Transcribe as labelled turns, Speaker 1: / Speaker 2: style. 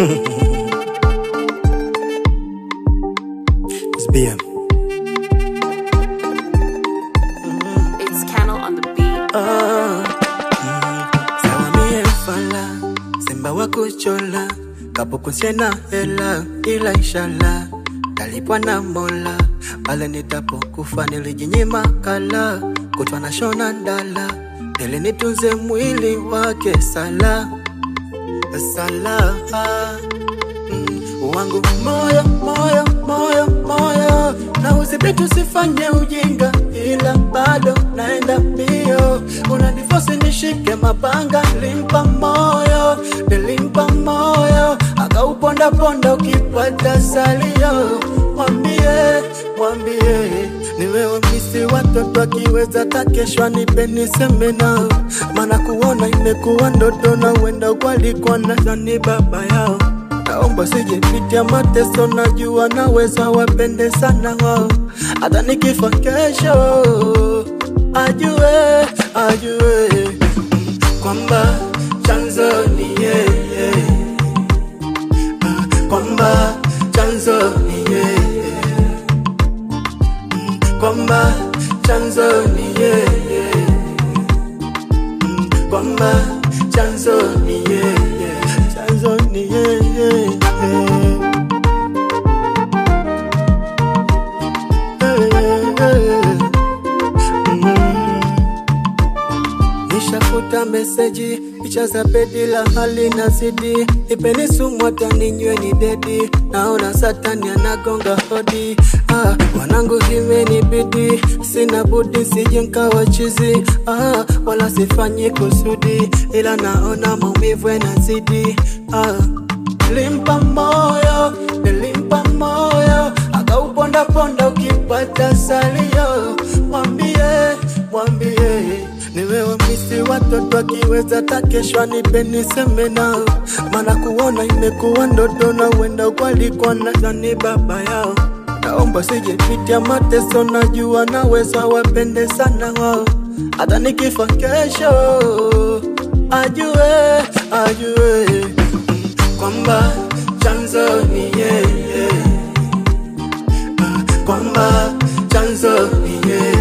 Speaker 1: It's BM.
Speaker 2: It's Cannel on the beat.
Speaker 1: Sawa mie fala Simba wa kuchola Kapukunsie na hela Ila inshallah Talipwa na mola Pale nitapokufa nilijinyima kala Kutwa na shona ndala Ili nitunze mwili wake sala Sala mm, wangu moyo moyo moyo moyo na udhibiti usifanye ujinga ila bado naenda mbio unanifosi nishike mapanga limpa moyo nilimpa moyo akaupondaponda ukipata salio mwambie mwambie nimewamisi watoto akiweza takeshwa nipe niseme nao maana kuona imekuwa ndoto na uenda walikuwa nadhani baba yao naomba sijepitia mateso, najua naweza wapende sana wao, hata nikifa kesho ajue ajue mm, kwamba chanzo ni yeye Ah, kwamba chanzo ni yeye Mm, kwamba chanzo ni yeye Mm, kwamba chanzo ni yeye chanzo ni yeye Nishafuta meseji picha za bedi la hali na zidi ipeni sumu hata ninywe ni dedi naona satani anagonga hodi ah, wanangu imenibidi sina budi sije nkawa chizi ah, wala sifanyi kusudi ila naona maumivu yanazidi ah, limpa moyo nilimpa moyo akaupondaponda ukipata salio mwambie mwambie nimewamisi watoto akiweza takeshwa nipe niseme nao maana kuona imekuwa ndoto na uenda walikuwa nadhani baba yao naomba sijepitia mateso najua naweza wapende sana wao hata nikifa kesho ajue ajue mm, kwamba chanzo ni yeye Ah, kwamba chanzo ni yeye